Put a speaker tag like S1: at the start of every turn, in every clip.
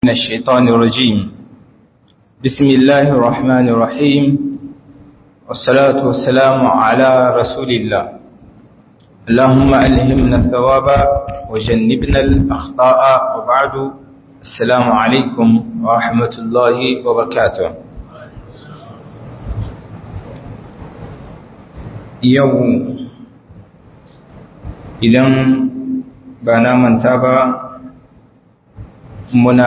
S1: من الشيطان الرجيم بسم الله الرحمن الرحيم والصلاة والسلام على رسول الله اللهم ألهمنا الثواب وجنبنا الأخطاء وبعد السلام عليكم ورحمة الله وبركاته يوم idan ba na manta ba muna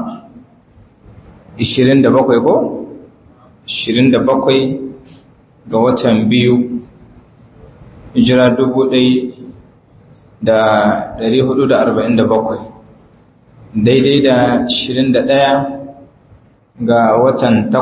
S1: 27 ko 27 ga watan biyu hijira 1447 daidai da 21 ga watan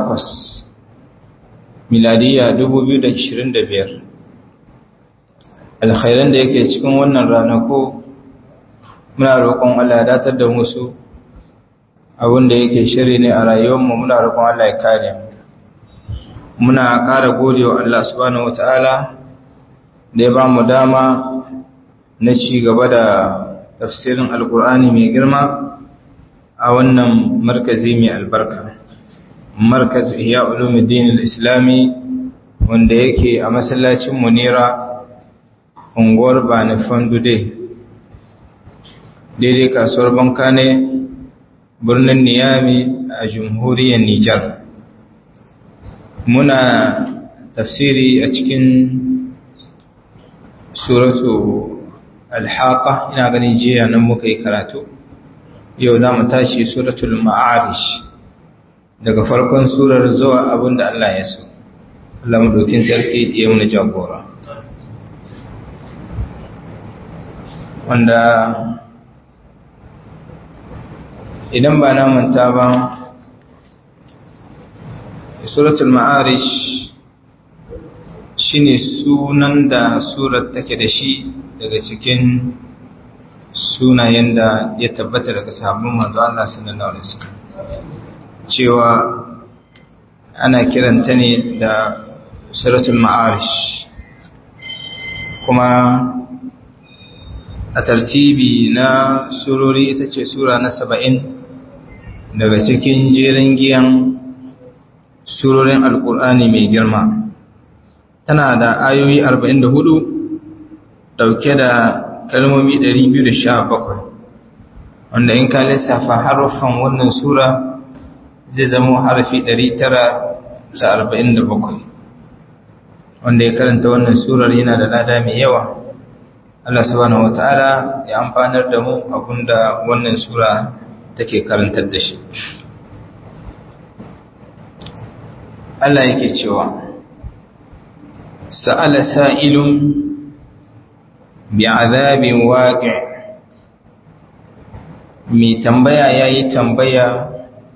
S1: 8 miladiya 2025 alkhairan da yake cikin wannan ranako muna roƙon Allah ya datar da musu abin da yake shiri ne a rayuwarmu muna roƙon Allah ya kare mu muna ƙara gode wa Allah subhanahu wataala da ya ba mu dama na ci gaba da tafsirin alkur'ani mai girma a wannan markazi mai albarka markaz ihya ulumuddin al-islami wanda yake a masallacin munira unguwar bani fandude daidai kasuwar banka ne birnin niyami a jamhuriyar nijar muna tafsiri a cikin suratu alhaka ina ganin jiya nan muka yi karatu yau za mu tashi suratul ma'arish daga farkon surar zuwa abinda Allah ya so Allah mu dokin sarki ya muna jagora wanda idan ba na manta ba suratul ma'arish shine sunan da surar take da shi daga cikin sunayen da ya tabbata daga sahabban manzo Allah sallallahu alaihi wasallam cewa ana kiranta ne da suratul ma'arish kuma a tartibi na surori ita ce sura na saba'in daga cikin jerin giyan surorin alkur'ani mai girma tana da ayoyi 44 dauke da kalmomi 217 wanda in ka lissafa harufan wannan sura zai zama harafi 947 wanda ya karanta wannan surar yana da lada mai yawa Allah subhanahu wata'ala ya amfanar da mu abinda wannan sura take karantar da shi Allah yake cewa sa'ala sa'ilun bi'azabin waqi mai tambaya yayi tambaya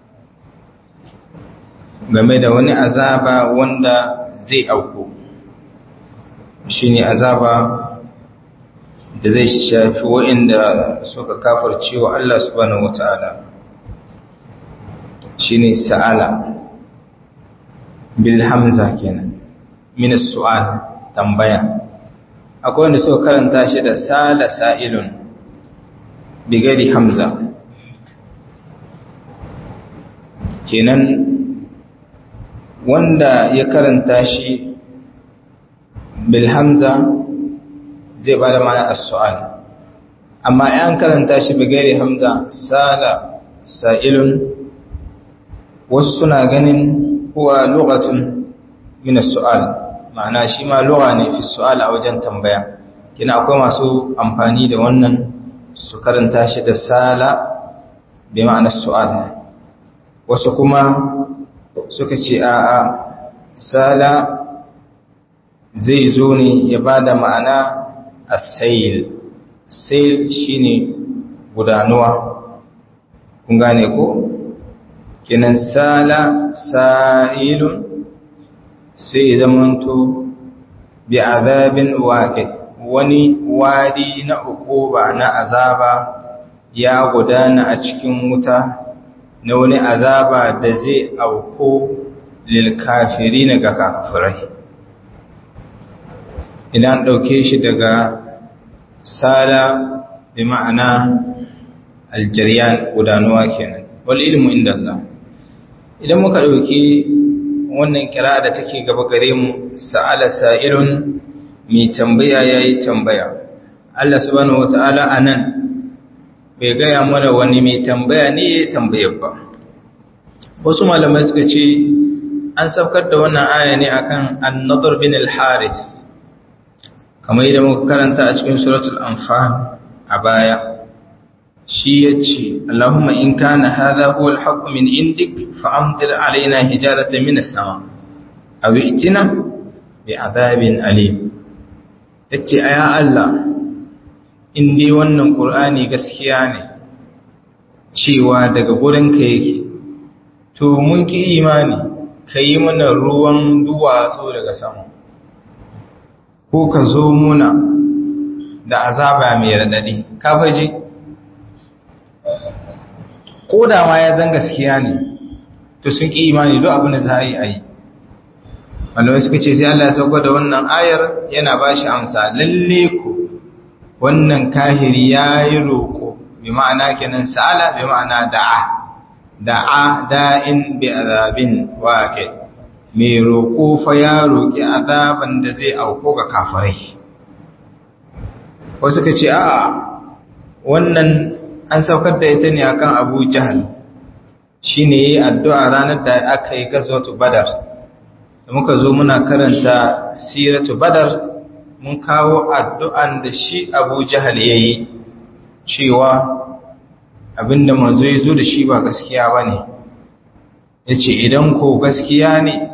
S1: game da wani azaba wanda zai auku shine azaba da zai shafi waɗanda suka kafarce wa Allah subhanahu wata'ala shine sa'ala bil hamza kenan min su'al tambaya akwai wanda suka karanta shi da sala sa'ilun bigari hamza kenan wanda ya karanta shi bil hamza zai ba da mana as-su'al amma an karanta shi bigari hamza sala sa'ilun wasu suna ganin huwa lughatun min as-su'al ma'ana shi ma lugha ne fi su'al a wajen tambaya kina akwai masu amfani da wannan su karanta shi da sala bi ma'ana su'al wasu kuma suka ce a'a sala zai zo ne ya bada ma'ana as-sayl sayl shine gudanuwa kun gane ko kinan sala sa'ilun sai zamanto bi azabin waqi wani wadi na ukuba na azaba ya gudana a cikin wuta na wani azaba da zai auko lil kafirin ga kafirai idan dauke shi daga sala bi ma'ana aljariyan gudanuwa kenan wal ilmu inda Allah idan muka dauki wannan kira da take gaba gare mu sa'ala sa'ilun mai tambaya yayi tambaya Allah subhanahu wataala anan bai gaya mana wani mai tambaya ne ya tambaya ba wasu malamai suka ce an saukar da wannan aya ne akan an-nadr bin al-harith kamar yadda muka karanta a cikin suratul anfal a baya shi yace Allahumma in kana hadha huwa al-haqq min indik fa amtir alaina hijaratan min as-sama aw itina bi adabin alim yace aya Allah in dai wannan qur'ani gaskiya ne cewa daga gurin ka yake to mun ki imani kai mana ruwan duwatsu daga sama ko ka zo muna da azaba mai radadi ka faji ko da ma ya zan gaskiya ne to sun ƙi imani duk abin da za a yi a yi malamai suka ce sai Allah ya sauko da wannan ayar yana ba shi amsa lalle ku wannan kahiri ya yi roƙo bi ma'ana kenan sa'ala bi ma'ana da'a da'a da'in bi azabin waqi mai roƙo fa ya roƙi azaban da zai auko ga kafirai wasu ka ce a'a wannan an saukar da ita ne akan Abu Jahal shine yayi addu'a ranar da aka yi gazwatu Badar da muka zo muna karanta siratu Badar mun kawo addu'an da shi Abu Jahal yayi cewa abinda manzo ya zo da shi ba gaskiya bane yace idan ko gaskiya ne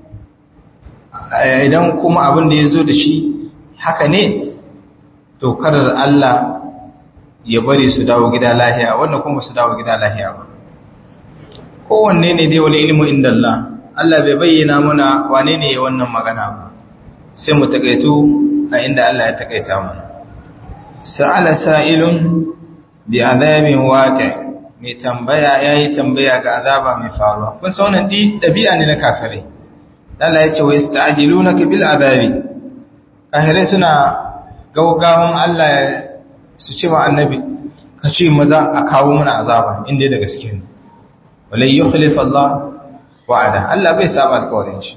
S1: idan kuma abinda ya zo da shi haka ne to karar Allah ya bari su dawo gida lahiya wannan kuma su dawo gida lahiya ba kowanne ne dai wani ilmu inda Allah Allah bai bayyana muna wane ne ya wannan magana ba sai mu takaitu a inda Allah ya takaita mana sa'ala sa'ilun bi azabin waqi mai tambaya yayi tambaya ga azaba mai faruwa kun san wannan di dabi'a ne na kafirai Allah ya ce wa yasta'jilunaka bil azabi kafirai suna gaugawan Allah ya su ce wa annabi ka ce maza a kawo mana azaba inda da gaske ne walai yukhlif Allah wa'ada Allah bai saba alƙawarin shi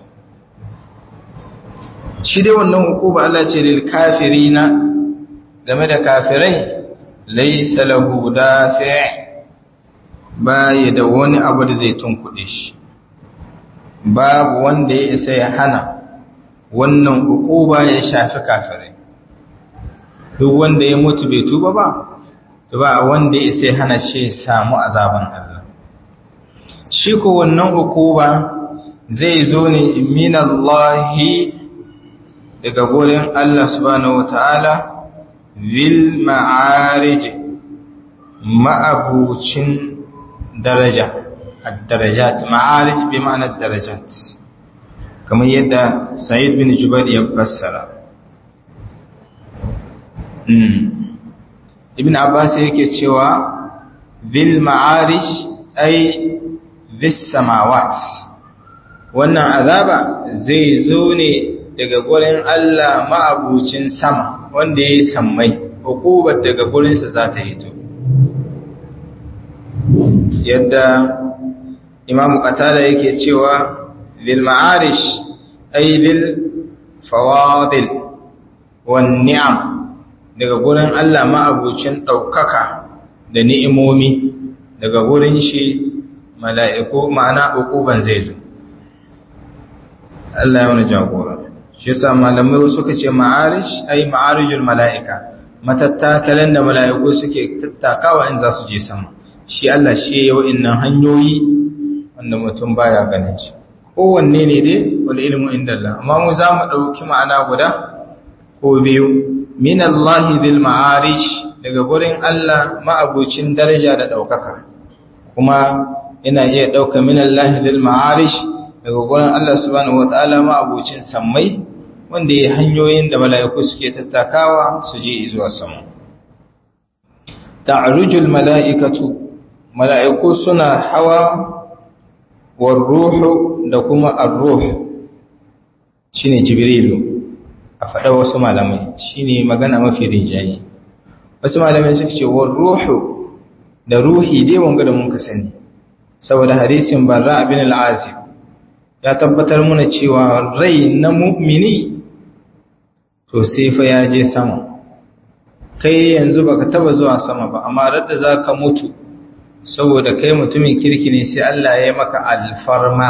S1: shi dai wannan hukuma Allah ce lil kafirina game da kafirai laysa lahu dafi' baya da wani abu da zai tunkuɗe shi babu wanda ya isa ya hana wannan hukuma ya shafi kafirai duk wanda ya mutu bai tuba ba to ba wanda ya sai hana shi samu azaban Allah shi ko wannan hukuma zai zo ne minallahi daga gurin Allah subhanahu wataala vil ma'arij ma'abucin daraja ad-darajat ma'arij bi ma'anar darajat kamar yadda Sa'id bin Jubair ya fassara ibn abbas yake cewa bil ma'arish ay bis samawat wannan azaba zai zo ne daga gurin Allah ma'abucin sama wanda yayi sammai hukubar daga gurinsa za ta hito yadda imam qatada yake cewa bil ma'arish ay bil fawadil wan ni'am daga gurin Allah ma'abucin ɗaukaka da ni'imomi daga gurin shi mala'iku ma'ana ukuban zai zo. Allah ya wani jagora. Shi sa malamai suka ce ma'arish ai ma'arijul mala'ika, matattakalan da mala'iku suke tattakawa in za su je sama. Shi Allah shi ya yi hanyoyi wanda mutum baya ganin shi. Kowanne ne dai wani ilimin inda Allah, amma mu za mu ɗauki ma'ana guda ko biyu. min Allah bil ma'arish daga gurin Allah ma'abucin daraja da ɗaukaka kuma ina iya ɗauka min Allah bil ma'arish daga gurin Allah subhanahu wata'ala ma'abucin sammai wanda ya hanyoyin da mala'iku suke tattakawa su je zuwa sama ta'rujul mala'ikatu mala'iku suna hawa war ruhu da kuma ar-ruh shine jibrilu a faɗa wasu malamai shine magana mafi rinjaye wasu malamai suka ce war ruhu da ruhi dai wanga da mun ka sani saboda hadisin barra bin al-azib ya tabbatar muna cewa rai na mu'mini to sai fa ya je sama kai yanzu baka taba zuwa sama ba amma radda zaka mutu saboda kai mutumin kirki ne sai Allah ya yi maka alfarma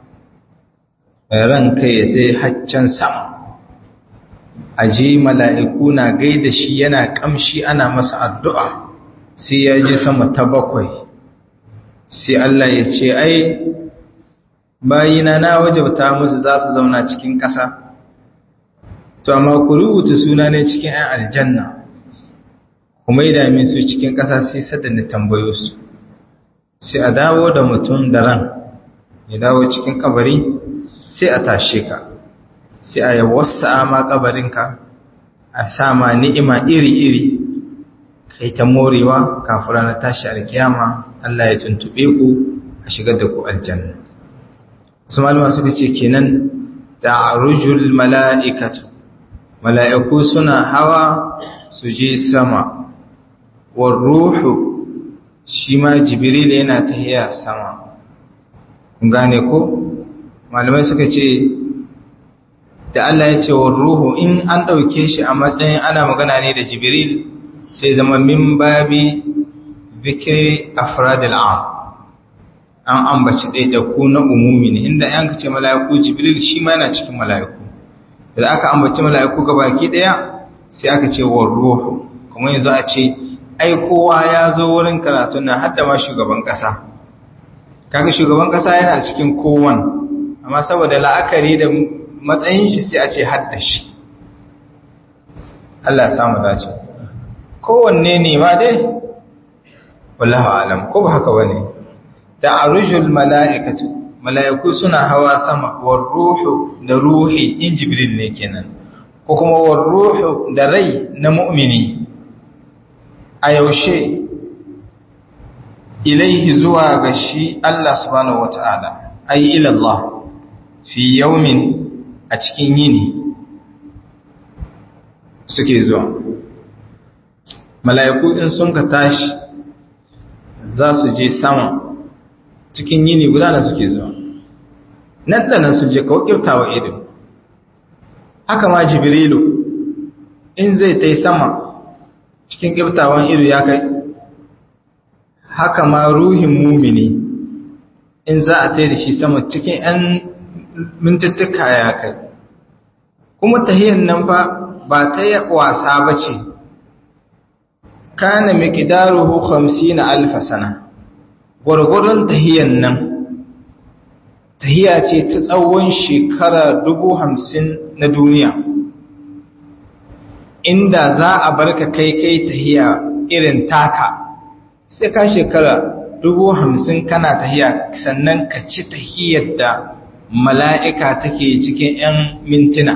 S1: ran kai ya je haccan sama aje mala'iku na gaida shi yana kamshi ana masa addu'a sai ya je sama ta bakwai sai Allah ya ce ai bayina na wajabta musu za su zauna cikin ƙasa to amma ku rubuta suna ne cikin 'yan aljanna kuma yi dami su cikin ƙasa sai sadanda tambayo su sai a dawo da mutum da ran ya dawo cikin kabari sai a tashe ka sai a yawassa ma kabarinka a sama ni'ima iri-iri kai ta morewa kafin ranar tashi alkiyama Allah ya tuntube ku a shigar da ku aljanna su malama suka ce kenan da rujul mala'ikatu mala'iku suna hawa su je sama war ruhu shi ma jibril yana tahiya sama kun gane ko malamai suka ce da Allah ya ce war ruhu in an ɗauke shi a matsayin ana magana ne da jibril sai zama min babi zikiri afradil am an ambaci ɗaiɗaiku na umumi ne inda yan ce mala'iku jibril shi ma yana cikin mala'iku da aka ambaci mala'iku ga baki ɗaya sai aka ce wa ruhu kuma yanzu a ce ai kowa ya zo wurin karatun nan hadda ma shugaban ƙasa kaga shugaban ƙasa yana cikin kowan amma saboda la'akari da matsayin shi sai a ce hadda shi Allah ya samu dace kowanne ne ma dai wallahu alam ko ba haka bane da arujul mala'ikatu mala'iku suna hawa sama war ruhu da ruhi in jibril ne kenan ko kuma war ruhu da rai na mu'mini a yaushe ilaihi zuwa ga shi Allah subhanahu wata'ala ay ila Allah fi yawmin a cikin yini suke zuwa mala'iku in sun ka tashi za su je sama cikin yini guda da suke zuwa nan da nan su je kawo kyautawa ido haka ma jibrilu in zai ta sama cikin kyautawan ido ya kai haka ma ruhin mumini in za a ta da shi sama cikin 'yan mintattuka ya kai kuma tahiyyar nan fa ba ta yi wasa ba ce kana miqdaruhu 50 alf sana gurgurun tahiyan nan tahiya ce ta tsawon shekara 50 na duniya inda za a barka kai kai tahiya irin taka sai ka shekara 50 kana tahiya sannan ka ci tahiyar da mala'ika take cikin 'yan mintuna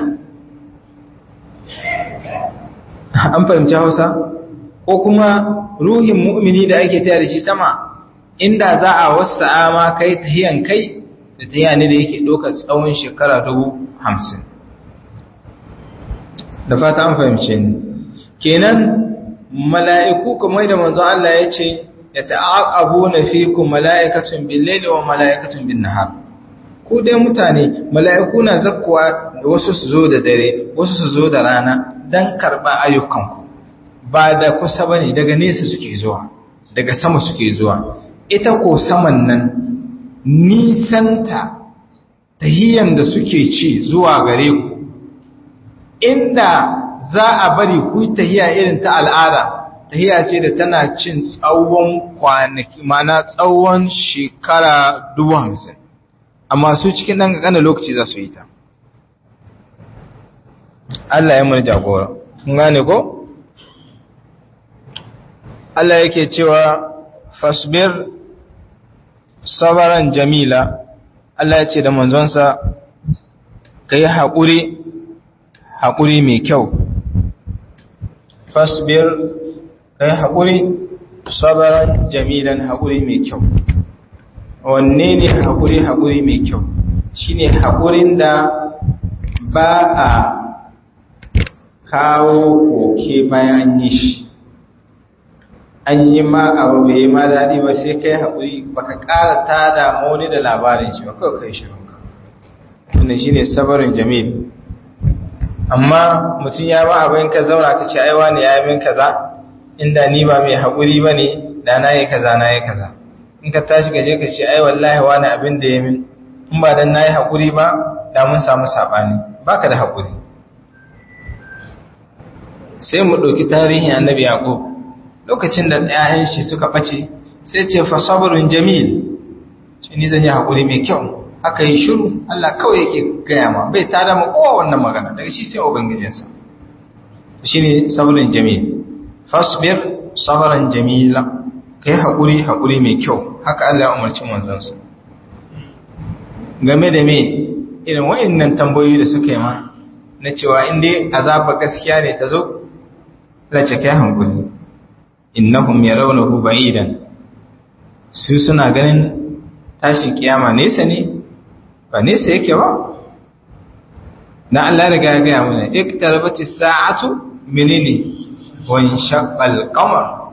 S1: an fahimci hausa ko kuma ruhin mu'mini da ake tayar da shi sama inda za a wasa ma kai tahiyan kai da tahiya ne da yake ɗaukar tsawon shekara dubu hamsin da fata an fahimce ni kenan mala'iku kamar da manzo Allah ya ce ya ta'aqabu na fikum mala'ikatun bil layli wa mala'ikatun bin nahar ku dai mutane mala'iku na zakkuwa wasu su zo da dare wasu su zo da rana dan karba ayyukanku ba da kusa ba ne daga nesa suke zuwa daga sama suke zuwa ita ko saman nan nisanta tahiyan da suke ci zuwa gare ku inda za a bari ku tahiya irin ta al'ada tahiya ce da tana cin tsawon kwanaki mana tsawon shekara dubu hamsin amma su cikin ɗan ƙaƙanin lokaci za su yi ta Allah ya mana jagora kun gane ko? Allah yake cewa fasbir sabaran jamila Allah ya ce da manzonsa ka yi haƙuri haƙuri mai kyau fasbir ka yi haƙuri sabaran jamilan haƙuri mai kyau wanne ne haƙuri haƙuri mai kyau shine haƙurin da ba a kawo koke bayan yi shi an yi ma abu bai yi ma daɗi ba sai kai haƙuri baka ƙara ta da wani da labarin shi ba kawai kai shirin ka wannan shine sabarin jamil amma mutum ya ba abin ka zauna ka ce aiwa ne ya yi min kaza inda ni ba mai haƙuri ba ne da na yi kaza na yi kaza in ka tashi ka je ka ce ai wallahi wani abin da ya min in ba dan na yi haƙuri ba da mun samu saɓani baka da haƙuri sai mu ɗauki tarihin annabi yaƙub lokacin da ɗayan shi suka ɓace sai ce fa sabrun jamil shi ni zan yi haƙuri mai kyau aka yi shiru Allah kawai yake gaya ma bai tada ma kowa wannan magana daga shi sai ubangijinsa shine sabrun jamil fasbir sabran jamila kai haƙuri haƙuri mai kyau haka Allah ya umarci manzonsa game da me irin wayannan tambayoyi da suka yi ma na cewa in dai azaba gaskiya ne ta zo lace kai hankuli innahum yarawnahu ba'idan su suna ganin tashin kiyama nesa ne ba nesa yake ba na Allah riga ya gaya mana iktarabati sa'atu menene wa inshaqqal qamar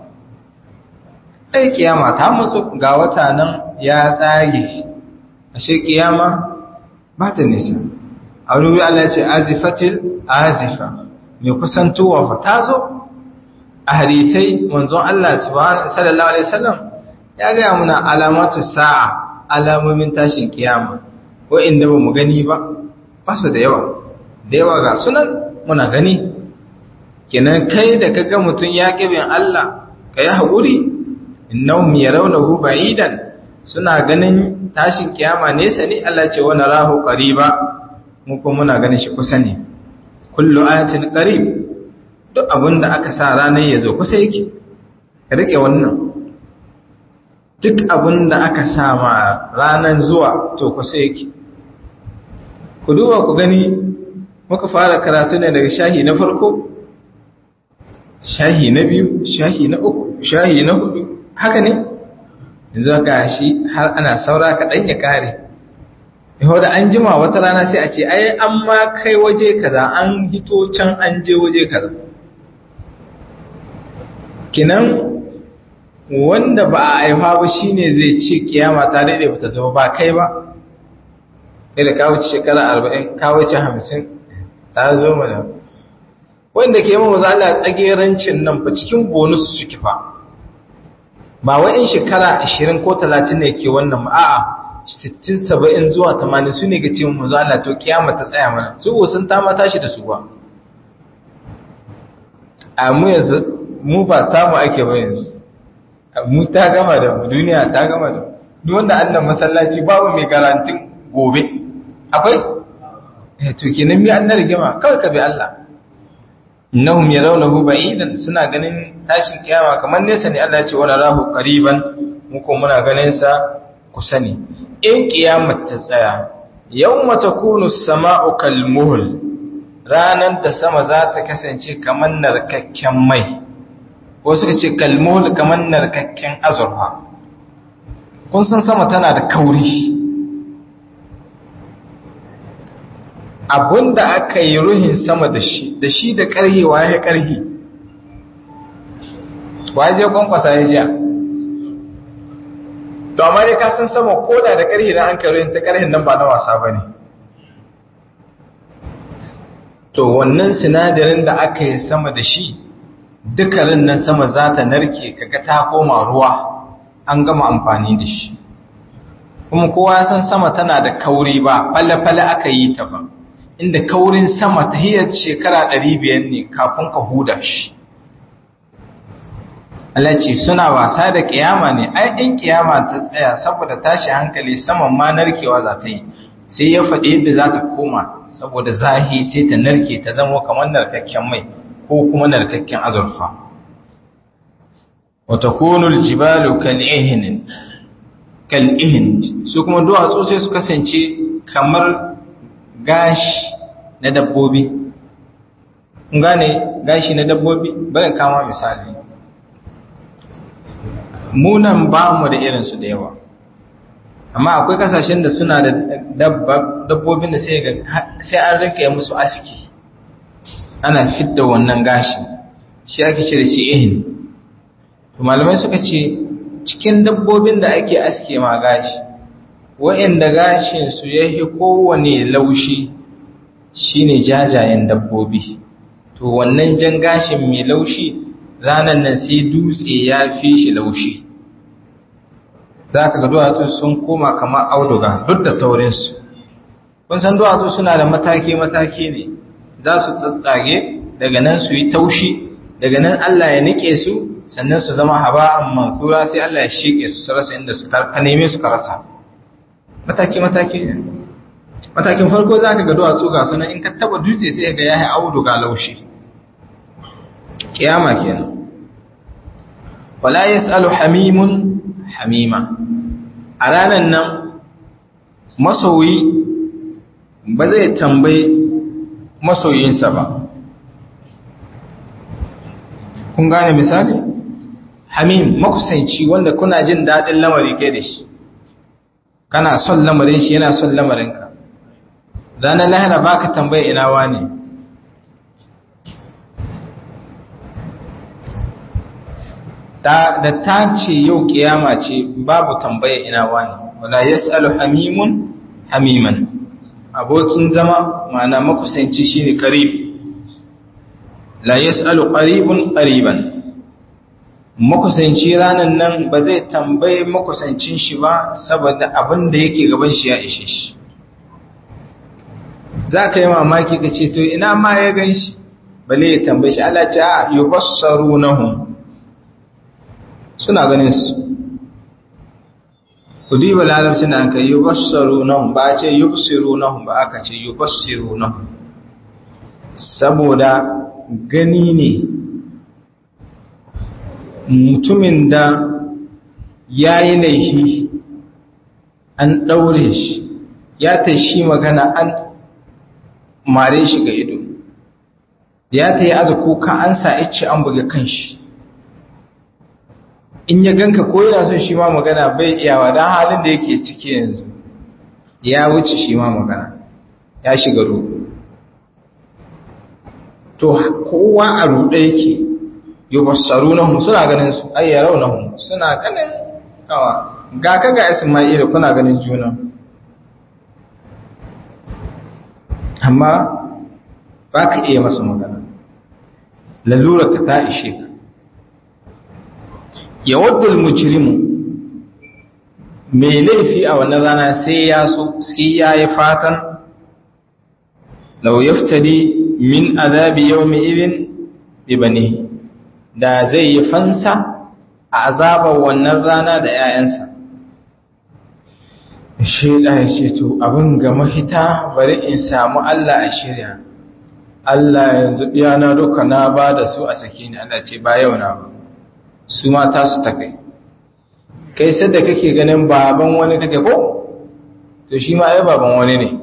S1: ai kiyama ta mutsu ga wata nan ya tsage ashe kiyama ba ta nisa a wani Allah ya ce azifatil azifa mai kusantowa fa ta zo a hadithai manzon Allah sallallahu alaihi wasallam ya gaya muna alamatu sa'a alamomin tashin kiyama wa'inda ba mu gani ba ba su da yawa da yawa ga sunan muna gani kenan kai da kaga mutum ya kibin Allah ka yi haƙuri innahum yarawnahu ba'idan suna ganin tashin kiyama nesa ne Allah ce wa narahu qariba mu kuma muna ganin shi kusa ne kullu ayatin qarib duk abinda aka sa ranar yazo kusa yake ka rike wannan duk abinda aka sa ma ranar zuwa to kusa yake ku duba ku gani muka fara karatu ne daga shahi na farko shahi na biyu shahi na uku shahi na hudu haka ne yanzu ga shi har ana saura kaɗan ya kare yau da an jima wata rana sai a ce ai an ma kai waje kaza an hito can an je waje kaza kinan wanda ba a haifa ba shine zai ce kiyama ta daidai ba ta zama ba kai ba kai da kawo shekara arba'in kawo ce hamsin ta zo mana wanda ke yi maza Allah tsagerancin nan fa cikin bonus suke fa ba wai in shekara 20 ko 30 ne ke wannan a'a 60 70 zuwa 80 su ne ga cewa manzo Allah to kiyama ta tsaya mana su ko sun ta ma tashi da su ba a mu yanzu mu ba ta mu ake ba yanzu mu ta gama da mu duniya ta gama da duk wanda Allah masallaci babu mai garantin gobe akwai eh to kenan mi an rigima kawai ka bi Allah innahum yarawnahu ba'idan suna ganin tashin kiyama kamar nesa ne Allah ya ce wala rahu qariban mu ko muna ganin sa kusa ne in kiyamar ta tsaya yawma takunu as-sama'u kalmuhl ranan da sama za ta kasance kamar narkakken mai ko suka ce kalmuhl kamar narkakken azurfa kun san sama tana da kauri da aka yi ruhin sama da shi da shi da ƙarhi wa ya ƙarhi wa je kwankwasa ya jiya to amma dai ka san sama koda da ƙarhi na an kai ruhin ta ƙarhin nan ba na wasa ba ne to wannan sinadarin da aka yi sama da shi dukkanin nan sama za ta narke kaga ta koma ruwa an gama amfani da shi kuma kowa ya san sama tana da kauri ba falle-falle aka yi ta ba inda kaurin sama ta hiyar shekara ɗari biyar ne kafin ka huda shi. Allah ce suna wasa da ƙiyama ne, ai in ƙiyama ta tsaya saboda tashi hankali saman ma narkewa za ta yi, sai ya faɗi yadda za ta koma saboda zahi sai ta narke ta zama kamar narkakken mai ko kuma narkakken azurfa. Wata konul jibalu kal'ihin, kal'ihin, su kuma duwatsu sai su kasance kamar gashi na dabbobi gane gashi na dabbobi bari kama misali munan ba mu da irinsu da yawa amma akwai kasashen da suna da dabbobin da sai an rinka musu aski ana fidda wannan gashi shi ake cire shi ihin malamai suka ce cikin dabbobin da ake aske ma gashi wa'inda gashinsu ya fi kowane laushi shine jajayen dabbobi to wannan jan gashin mai laushi ranar nan sai dutse ya fi shi laushi za ka ga duwatsu sun koma kamar auduga duk da taurinsu kun san duwatsu suna da mataki-mataki ne za su tsatsage daga nan su yi taushi daga nan Allah ya nike su sannan su zama haba'an mankura sai Allah ya shike su su rasa inda su ka neme su ka rasa mataki-mataki ne matakin farko za ka ga duwatsu ga sunan in ka taba dutse sai ga ya yi auduga laushi kiyama kenan wala yasalu hamimun hamima a ranar nan masoyi ba zai tambayi masoyinsa ba kun gane misali hamim makusanci wanda kuna jin daɗin lamari kai da shi kana son lamarin shi yana son lamarinka ranar lahira ba ka tambaye ina wane da ta ce yau kiyama ce babu tambaye ina wani wala yas'alu hamimun hamiman abokin zama mana makusanci shine qarib la yas'alu qaribun qariban makusanci ranan nan ba zai tambaye makusancin shi ba saboda abin da yake gaban shi ya ishe shi za ka yi mamaki ka ce to ina ma ya gan shi bale ya tambaye shi Allah ce a yubassarunahum suna ganin su ku diba larabcin da aka yi bassaru nahun ba a ce yi busiru nahun ba aka ce yi bassiru nahun saboda gani ne mutumin da ya yi laifi an ɗaure shi ya ta shi magana an mare shi ga ido ya ta yi aza kuka an sa ice an buga kan shi in ya ganka ko yana son shi ma magana bai iyawa don halin da yake ciki yanzu ya wuce shi ma magana ya shiga ruɗu to kowa a ruɗe yake yi bassaru na hun suna ganin su ayyarau na hun suna ganin awa ga ka ga ismaila kuna ganin juna amma ba ka iya masa magana lalura ka ta ishe ka ya waddul mujrimu mai laifi a wannan rana sai ya so sai ya yi fatan lau yaftadi min azabi yawmi idin ibani da zai yi fansa a azabar wannan rana da 'ya'yansa shaida ya ce to abin ga mahita bari in samu Allah a shirya Allah yanzu ɗiyana duka na ba da su a sake ni Allah ce ba yau na ba su mata su ta kai kai sadda kake ganin baban wani kake ko to shi ma ai baban wani ne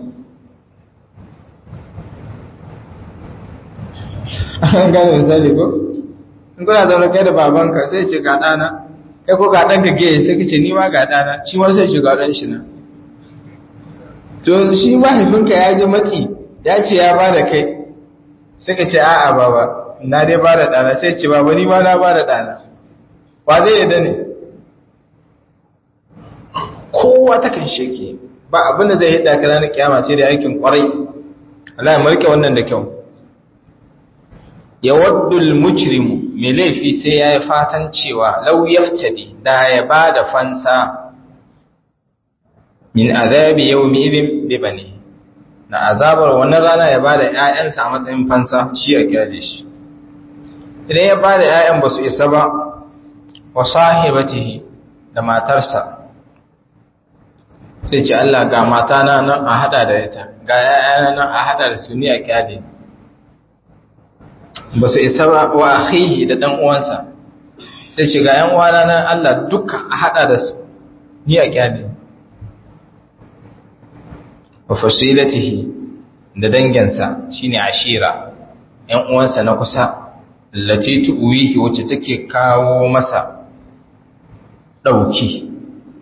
S1: an gane misali ko in kuna zaune kai da babanka sai ce ga ɗana kai ko ga ɗanka gaya sai kace ni ma ga ɗana shi ma sai shiga ɗan shi na to shi mahaifinka ya ji matsi ya ce ya ba da kai sai ka ce a'a baba na dai ba da ɗana sai ce baba ni ma na ba da ɗana ba zai yadda ne kowa ta kan sheke ba abinda zai hidda ka ranar kiyama sai da aikin kwarai Allah ya marke wannan da kyau ya waddul mujrimu mai laifi sai ya yi fatan cewa lau yaftadi da ya ba da fansa min azabi yawmi idin bi bani na azabar wannan rana ya ba da ƴaƴansa a matsayin fansa shi ya kyale shi idan ya ba da ƴaƴan ba su isa ba wa sahibatihi da matarsa sai ce Allah ga mata na nan a hada da ita ga ƴaƴana nan a hada da su ni a kyale ba su isa ba wa akhihi da dan uwansa sai ce ga ƴan uwana nan Allah duka a hada da su ni a kyale wa fasilatihi da dangansa shine ashira ƴan uwansa na kusa lati tuwihi wacce take kawo masa ɗauki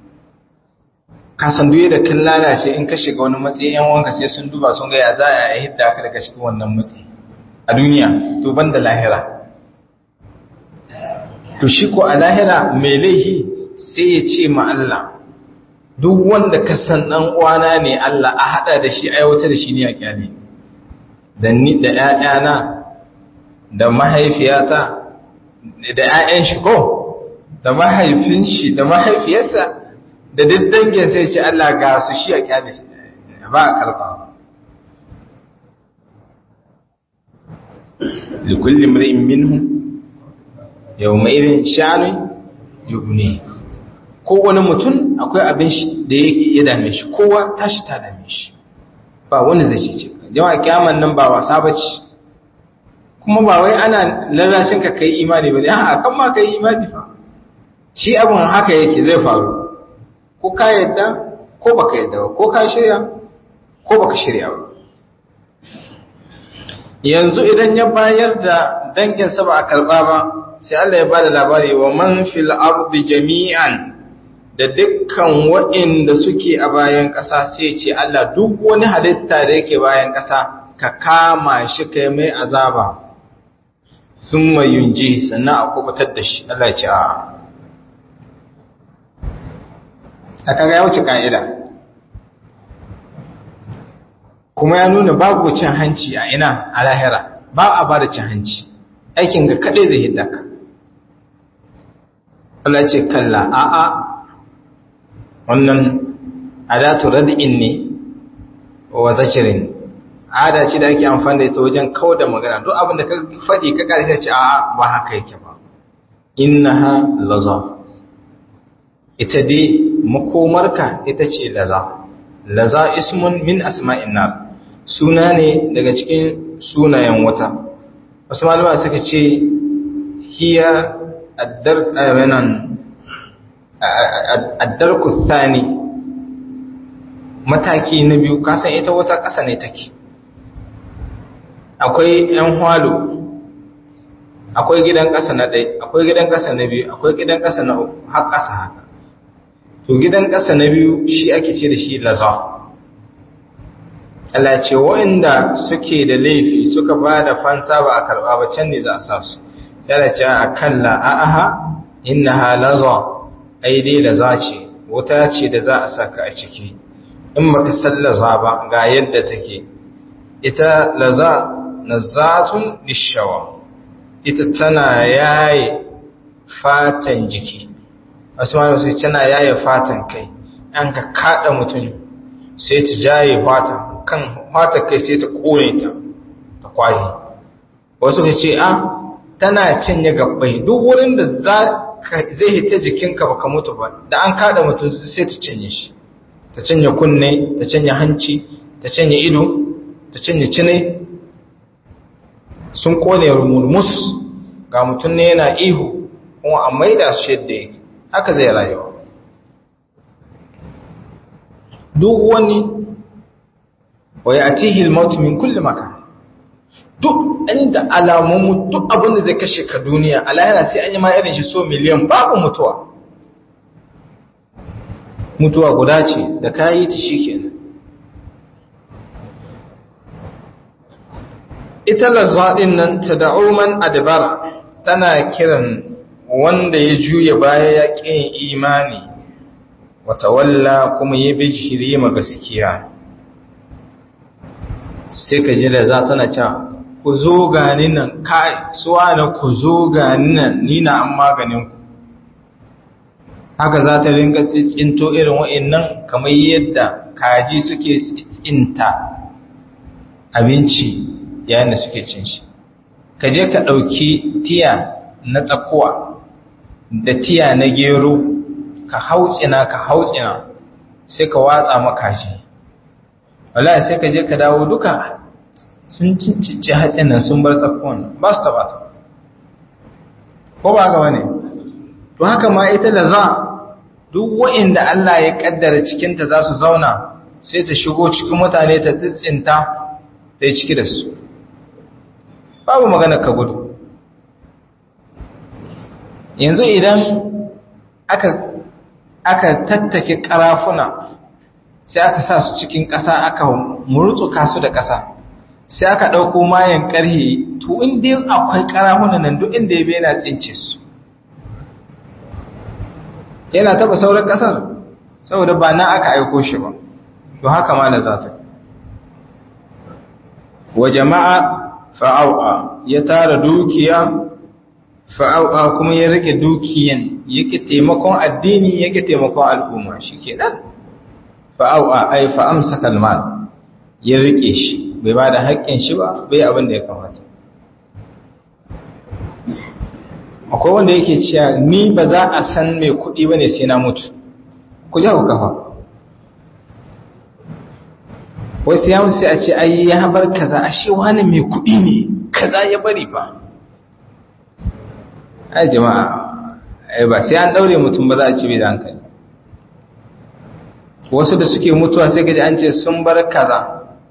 S1: kasan duye da kan lalace in ka shiga wani matsayi yan wanka sai sun duba sun ga ya za a yi hidda ka daga cikin wannan matsayi a duniya to ban da lahira to shi ko a lahira mai laihi sai ya ce ma Allah duk wanda ka san dan uwana ne Allah a hada da shi aiwatar da shi ne a kyale da ni da ƴaƴana da mahaifiyata da ƴaƴan shi ko da mahaifin shi da mahaifiyarsa da duk dangin sai ce Allah ga su shi a kyale shi ba a karba likulli imri'in minhum yawma idin sha'ani yughni kowane mutum akwai abin shi da ya dame shi kowa tashi ta dame shi ba wanda zai ce ce jama'a kiyaman nan ba wasa bace kuma ba wai ana lallashin ka kai imani ba ne a kan ma kai imani fa shi abin haka yake zai faru ko ka yadda ko baka yadda ba ko ka shirya ko baka shirya ba yanzu idan ya bayar da danginsa ba a karɓa ba sai Allah ya ba da labari wa man fil ardi jami'an da dukkan waɗanda suke a bayan ƙasa sai ce Allah duk wani halitta da yake bayan ƙasa ka kama shi kai mai azaba sun mai yunji sannan a kubutar da shi Allah ce a a kaga ya wuce ka'ida kuma ya nuna babu cin hanci a ina a lahira ba a ba da cin hanci aikin ga kaɗai zai hidda ka Allah ce kalla a'a wannan adatu rad'in ne wa zakirin ada ce da ake amfani da ita wajen kawo da magana duk abin da ka faɗi ka ƙarfi ce a'a ba haka yake ba innaha laza ita dai makomarka ita ce laza laza ismun min asma'in nar suna ne daga cikin sunayen wata wasu malama suka ce hiya addar ayanan addarku thani mataki na biyu kasan ita wata ƙasa ne take akwai ‘yan hwalo akwai gidan ƙasa na ɗai akwai gidan ƙasa na biyu akwai gidan ƙasa na uku har ƙasa haka to gidan ƙasa na biyu shi ake ce da shi laza Allah ce wa'inda suke da laifi suka ba da fansa ba a karɓa ba can ne za a sa su yana ce a kalla a aha inna ha laza ai dai laza ce wuta ce da za a saka a ciki in baka san laza ba ga yadda take ita laza nazatun lishawa ita tana yaye fatan jiki wasu ma sai tana yaye fatan kai an ka kada mutum sai ta jaye fatan kan fatan kai sai ta kone ta ta kwaye wasu ka ce a tana cinye gabbai duk wurin da zai hita jikinka baka mutu ba da an kada mutum sai ta cinye shi ta cinye kunne ta cinye hanci ta cinye ido ta cinye cine sun kone rumurmus ga mutum ne yana ihu kuma a maida su yadda yake haka zai rayuwa duk wani waya a tihil mautu min kulle maka duk inda alamomu duk abin da zai kashe ka duniya alayana sai an yi ma irin shi so miliyan babu mutuwa mutuwa guda ce da kayi ta shi kenan ita lazzaɗin nan ta da'uman adabara tana kiran wanda ya juya baya ya ƙin imani wata walla kuma ya bi shirye ma gaskiya sai ka ji da za tana cewa ku zo gani nan kai suwa na ku zo gani nan ni na an maganin ku haka za ta ringa tsinto irin wa'annan kamar yadda kaji suke tsinta abinci yayin da suke cin shi ka je ka ɗauki tiya na tsakuwa da tiya na gero ka hautsina ka hautsina sai ka watsa makashi wallahi sai ka je ka dawo duka sun cincice hatsin nan sun bar tsakuwan ba su taba ta ko ba ga wani to haka ma ita laza duk wa'inda Allah ya kaddara cikinta za su zauna sai ta shigo cikin mutane ta tsitsinta ta yi ciki da su babu magana ka gudu yanzu idan aka aka tattake karafuna sai aka sa su cikin ƙasa aka murutsuka su da ƙasa sai aka ɗauko mayan ƙarhe to inda akwai karafuna nan duk inda ya bai na tsince su yana taba sauran kasar saboda ba na aka aiko shi ba to haka ma da zata wa jama'a fa'au'a ya tara dukiya fa'au'a kuma ya rike dukiyan yake taimakon addini yake taimakon al'umma shikenan fa'au'a ai fa'amsa kalmal ya rike shi bai ba da haƙƙin shi ba bai abin da ya kamata akwai wanda yake cewa ni ba za a san mai kuɗi ba ne sai na mutu ku ja ku kafa wasu yawon sai a ce ai ya bar kaza a shi wani mai kuɗi ne kaza ya bari ba ai jama'a ai ba sai an ɗaure mutum ba za a ce bai da hankali wasu da suke mutuwa sai gaji an ce sun bar kaza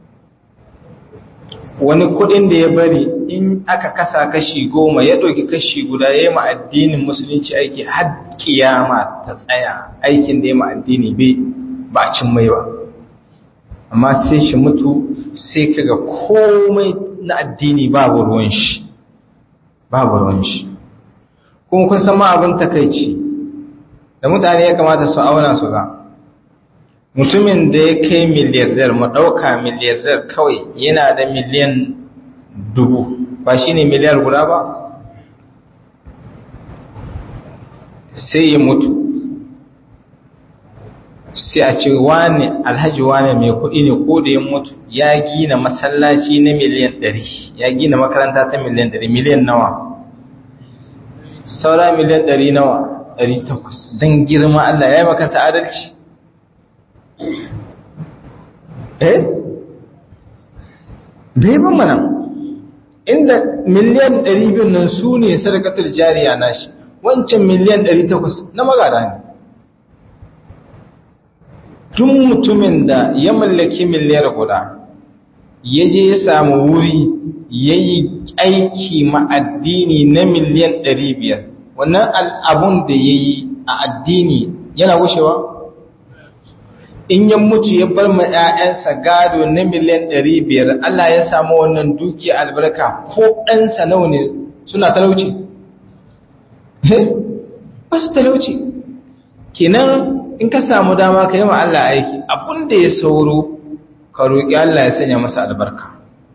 S1: wani kudin da ya bari in aka kasa kashi goma ya ɗauki kashi guda ya yi ma addinin musulunci aiki har kiyama ta tsaya aikin da ya ma addini bai ba a cin mai ba amma sai shi mutu sai kaga komai na addini babu ruwan shi babu ruwan shi kuma kun san ma abin takaici da mutane ya kamata su auna su ga mutumin da ya kai miliyardar mu ɗauka miliyardar kawai yana da miliyan dubu ba shi ne miliyar guda ba sai ya mutu sai a ce wane alhaji wane mai kuɗi ne ko da ya mutu ya gina masallaci na miliyan ɗari ya gina makaranta ta miliyan ɗari miliyan nawa saura miliyan ɗari nawa ɗari takwas don girma Allah ya yi makasa adalci eh bai ban mana inda miliyan 200 nan su ne sadakatar jariya nashi wancan miliyan 800 na magada ne tun mutumin da ya mallaki miliyar guda ya je ya samu wuri ya yi aiki ma'addini na miliyan 500 wannan al'abun da ya yi a addini yana gushewa? in ya mutu ya bar ma ‘ya'yansa gado na miliyan ɗari biyar Allah ya samu wannan duki albarka ko ɗansa nawa ne suna talauci? ba su talauci kenan in ka samu dama ka yi ma Allah aiki abin da ya sauro ka roƙi Allah ya sanya masa albarka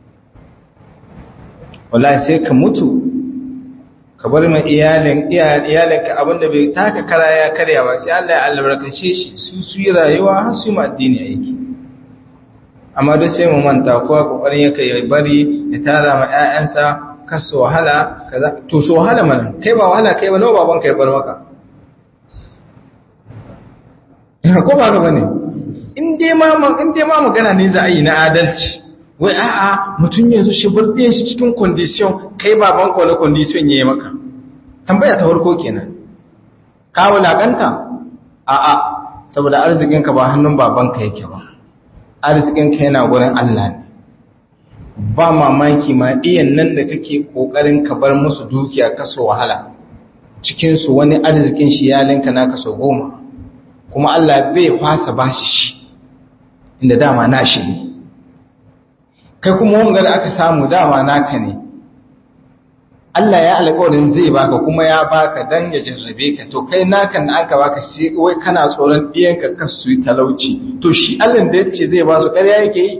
S1: wala sai ka mutu ka bar ma iyalin iyalinka abinda bai taka kara ya karya ba sai Allah ya albarkace shi su su yi rayuwa har su yi addini aiki amma duk sai mu manta kowa kokarin yake ya bari ya tara ma ƴaƴansa kasu wahala kaza to so wahala mana kai ba wahala kai ba nawa baban kai bar maka ko ba ka bane in dai ma in dai ma magana ne za a yi na adalci wai a'a mutum yanzu shi burɗe shi cikin condition kai baban ka wani condition yayi maka tambaya ta farko kenan ka wulakanta a'a saboda arzikin ka ba hannun baban ka yake ba arzikin ka yana gurin Allah ne ba mamaki ma iyan nan da kake kokarin ka bar musu dukiya kaso wahala cikin su wani arzikin shi ya linka naka so goma kuma Allah bai fasa bashi shi inda dama na shi ne kai kuma wanga da aka samu dama naka ne Allah ya alƙawarin zai baka kuma ya baka dan ya jarrabe ka to kai nakan da aka baka sai wai kana tsoron ɗiyanka ka su yi talauci to shi Allah da yace zai ba su ƙarya yake yi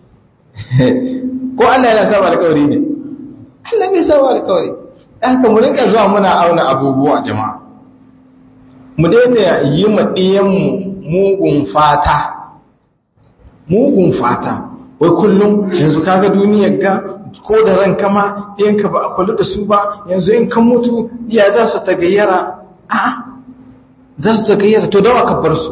S1: ko Allah yana saba alƙawari ne Allah bai saba alƙawari dan haka mu rinka zuwa muna auna abubuwa jama'a mu daina yi ma ɗiyanmu mugun fata mugun fata wai kullum yanzu kaga duniyar ga ko da ran kama yanka ba a kula da su ba yanzu in kan mutu iya za su ta gayyara a za su ta gayyara to dawa ka bar su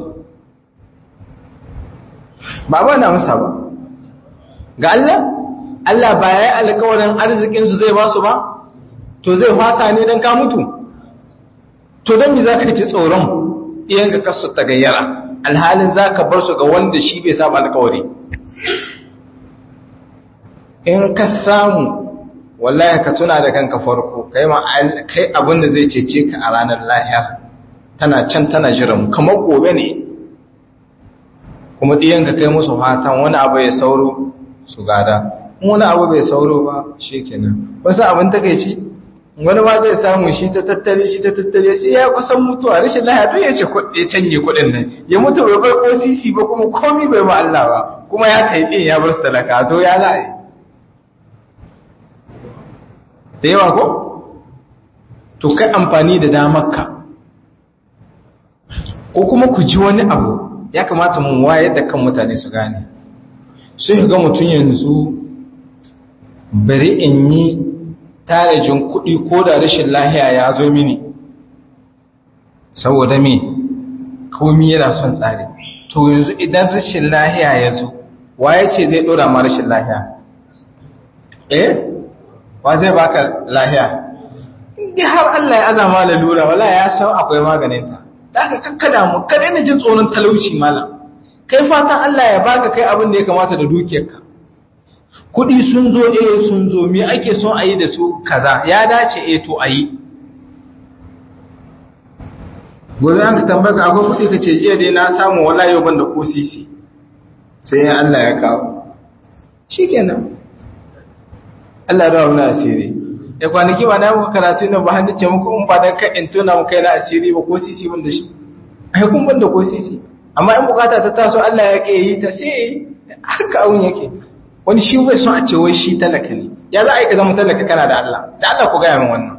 S1: ba ba na masa ba ga Allah Allah ba ya yi alkawarin arzikinsu zai ba su ba to zai fata ne don ka mutu to don mi za ka ci tsoron iyanka kasu ta gayyara alhalin za ka bar su ga wanda shi bai samu alkawari in ka samu wallahi ka tuna da kanka farko kai ma kai abin da zai cece ka a ranar lahiyar tana can tana jiran kamar gobe ne kuma ɗiyan ka kai musu fatan wani abu ya sauro su gada wani abu bai sauro ba shikenan wasu abin takeici wani ma zai samu shi ta tattare shi ta tattare sai ya kusan mutuwa rashin lahiya to ya ce ya canje kuɗin nan ya mutu bai bar ko sisi ba kuma komi bai ma Allah ba kuma ya kai din ya bar sadaka to ya za a yi da yawa ko to kai amfani da damarka ko kuma ku ji wani abu ya kamata mun wayar da kan mutane su gane sai ga mutum yanzu bari in yi tarajin kuɗi ko da rashin lahiya ya zo mini saboda me komi yana son tsari to yanzu idan rashin lahiya ya zo waye ce zai ɗora ma rashin lahiya eh wa zai baka lahiya inda har Allah ya azama lalura wala ya san akwai maganinta da aka kakkada mu kada na jin tsoron talauci malam kai fatan Allah ya baka kai abin da ya kamata da dukiyarka kudi sun zo eh sun zo me ake son a yi da su kaza ya dace eh to a yi gobe an ka tambaka akwai kudi ka ce jiya dai na samu wala yau ban da ko sisi sai ya Allah ya kawo shikenan Allah da wani asiri ya kwanaki ba na muka karatu nan ba hannu ce muku in ba dan ka in tona muka yana asiri ba ko sisi ban da shi ai kun ban da ko sisi amma in bukata ta taso Allah ya ke yi ta sai haka abun yake wani shi bai son a ce wai shi talaka ne ya za a yi ka zama talaka kana da Allah da Allah ku gaya min wannan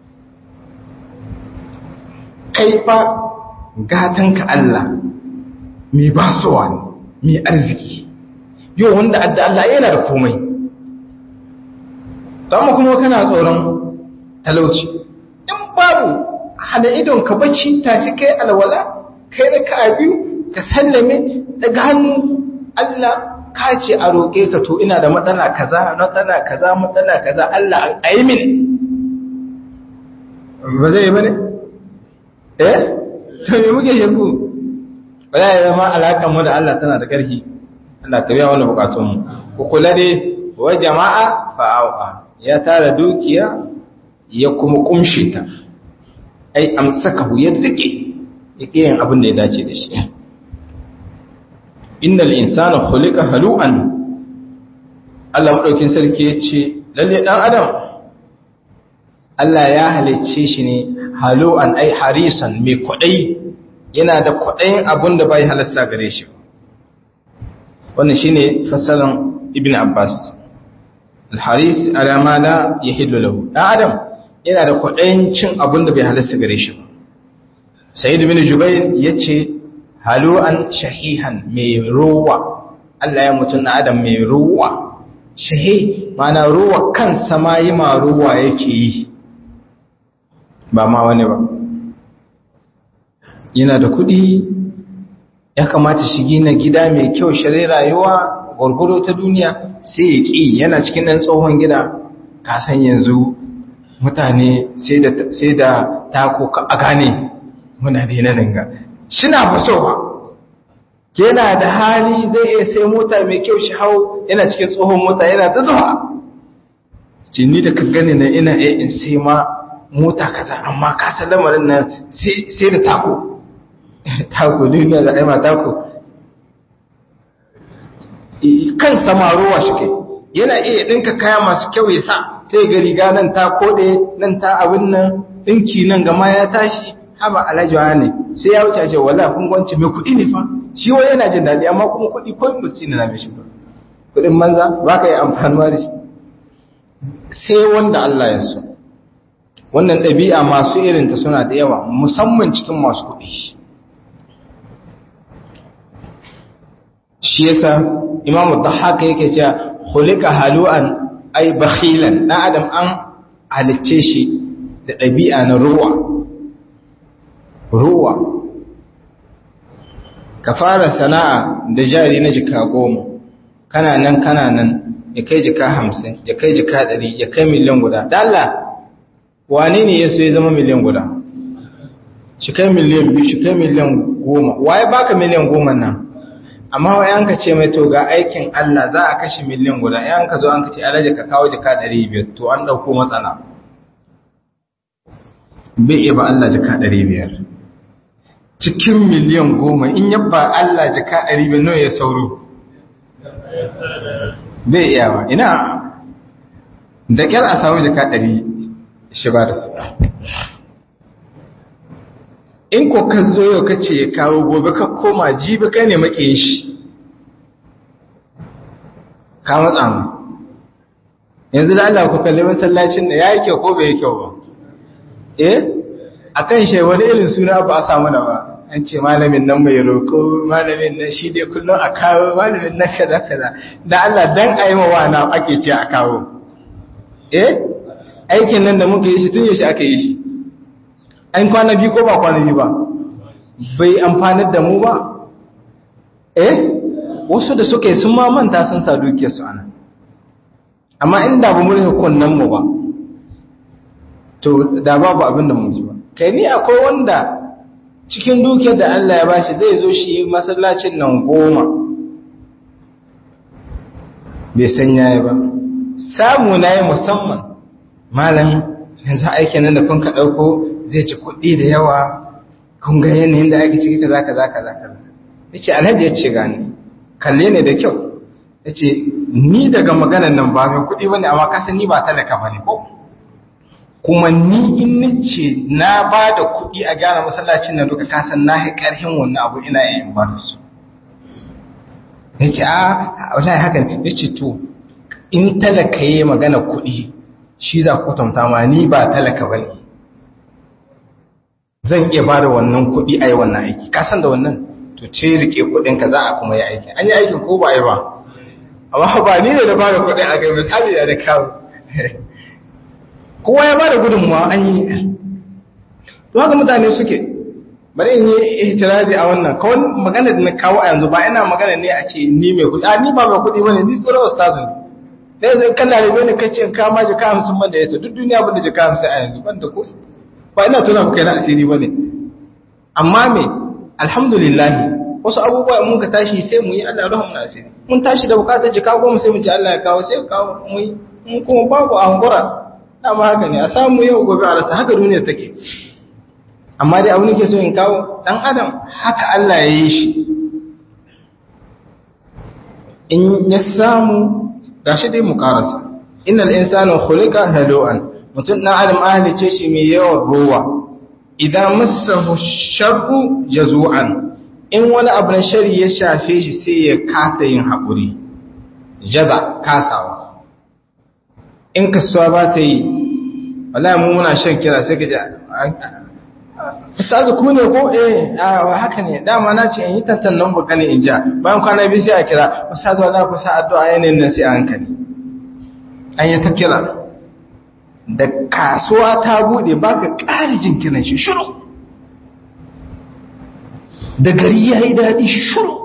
S1: kai fa gatan ka Allah mai basuwa ne mai arziki yau wanda adda Allah yana da komai amma kuma kana tsoron talauci in babu hada idon ka bacci tashi kai alwala kai da ka biyu ka sallame daga hannu Allah ka ce a roƙe ka to ina da matsala kaza matsala kaza matsala kaza Allah a yi min ba zai yi ba ne? eh? to me muke shakku ba za a yi zama alaƙar mu da Allah tana da ƙarfi Allah ka biya wani buƙatunmu ku kula dai wa jama'a fa'awa ya tara dukiya ya kuma kumshe ta ai amsakahu ya rike yake yin abin da ya dace da shi innal insana khuliqa halu'an Allah madaukin sarki yace lalle dan adam Allah ya halicce shi ne halu'an ai harisan mai kwadai yana da kwadayin abin da bai halasta gare shi wannan shine fasalan ibn Abbas al-haris ala ma la yahillu lahu dan adam yana da kwadayin cin abin da bai halasta gare shi ba sayyid ibn jubair yace halu'an shahihan mai ruwa Allah ya mutu na adam mai ruwa shahi mana ruwa kansa ma yi ma ruwa yake yi ba ma wani ba yana da kuɗi ya kamata shi gina gida mai kyau shirai rayuwa gwargwaro ta duniya sai ya ƙi yana cikin ɗan tsohon gida kasan yanzu mutane sai da tako a gane muna daina dinga shina fa so ba yana da hali zai iya sai mota mai kyau shi hau yana cikin tsohon mota yana ta zuwa cinni da ka gani na ina iya in sai ma mota kaza amma ka san lamarin nan sai da tako tako duniya da aima tako kan samarowa shi kai yana iya ɗinka kaya masu kyau ya sa sai ga riga nan ta kode nan ta abin nan ɗinki nan gama ya tashi haba alajiwa ne sai ya wuce ce wala kun gwanci mai kuɗi ne fa shi wai yana jin daɗi amma kuma kuɗi ko mutum na mai shi ba kuɗin banza ba ka yi amfanuwa da shi sai wanda Allah ya so wannan ɗabi'a masu irinta suna da yawa musamman cikin masu kuɗi shi yasa imamu haka yake cewa hulika halu'an ai bakhilan dan adam an halicce shi da ɗabi'a na ruwa ruwa ka fara sana'a da jari na jika goma kana nan kana nan ya kai jika hamsin ya kai jika ɗari ya kai miliyan guda dala wane ne ya so ya zama miliyan guda shi kai miliyan biyu shi kai miliyan goma waye baka miliyan goma nan amma wai an ka ce mai to ga aikin Allah za a kashe miliyan guda yan ka zo an ka ce alaji ka kawo jika ɗari biyar to an ɗauko matsala bai iya ba Allah jika ɗari biyar cikin miliyan goma in yabba Allah jika ɗari biyar nawa ya sauro bai iya ba ina da ƙyar a samu jika ɗari shi ba da su in ko ka zo yau ka ce ya kawo gobe ka koma jibi kai ne maƙiyin shi ka matsa mu yanzu da Allah ku kalli masallacin da ya yi kyau ko bai yi kyau ba eh akan shi wani irin suna ba a samu da ba an ce malamin nan mai roƙo malamin nan shi dai kullum a kawo malamin nan kaza kaza da Allah dan a yi wa na ake ce a kawo eh aikin nan da muka yi shi tun yaushe aka yi shi an kwana biyu ko ba kwana biyu ba bai amfanar da mu ba eh wasu da suka yi sun ma manta sun sa dukiyarsu ana amma inda ba mu rufe kunnen mu ba to da babu abin da mu ji ba kai ni akwai wanda cikin dukiyar da Allah ya bashi zai zo shi masallacin nan goma bai san yayi ba samu na yi musamman malam yanzu aikin nan da kun ka ɗauko zai ci kuɗi da yawa kun ga yanayin da ake ciki kaza kaza kaza kaza ya ce alhaji ya ce gani kalle ne da kyau ya ce ni daga maganan nan ba mai kuɗi ba ne amma kasan ni ba talaka ba ne ko kuma ni in nace na ba da kuɗi a gyara masallacin nan duka kasan na yi ƙarfin wannan abu ina yin ba da su ya ce a wallahi haka ne ya ce to in talaka yi magana kuɗi shi za ku kwatanta ma ni ba talaka ba ne zan iya ba da wannan kuɗi a yi wannan aiki kasan da wannan to ce rike kuɗinka za a kuma yi aiki an yi aikin ko ba yi ba amma ba ni ne da ba da kuɗi a kai misali da kawo kowa ya ba da gudunmuwa an yi to haka mutane suke bari in yi ihtirazi a wannan kawai magana da na kawo a yanzu ba ina magana ne a ce ni mai kuɗi a ni ba mai kuɗi bane ni tsoron ustazu ne da yanzu kan larabe ne kace in kama jika hamsin ban da yata duk duniya ban da jika hamsin a yanzu ban da ko ba ina tuna ku kai na asiri bane amma me alhamdulillah wasu abubuwa mun ka tashi sai mu yi Allah rahmu na asiri mun tashi da bukatar jika goma sai mu ce Allah ya kawo sai kawo mu yi mun kuma babu angura dama haka ne a samu yau gobe a rasa haka duniya take amma dai abu ne ke so in kawo dan adam haka Allah ya yi shi in ya samu gashi dai mu karasa innal insana khuliqa halu'an mutum dan adam ahlice shi mai yawan ruwa idan massahu sharru jazu'an in wani abu na shari ya shafe shi sai ya kasa yin haƙuri jaza kasawa in kasuwa ba ta yi wallahi mu muna shan kira sai ka ji ustazu ku ne ko eh a haka ne dama na ce in yi tantan nan baka ne in ja bayan kwana biyu sai a kira ustazu wallahi ku sa addu'a yanayin nan sai a hankali an yi ta kira da kasuwa ta bude baka ƙari jin kiran shi shiru da gari ya yi daɗi shiru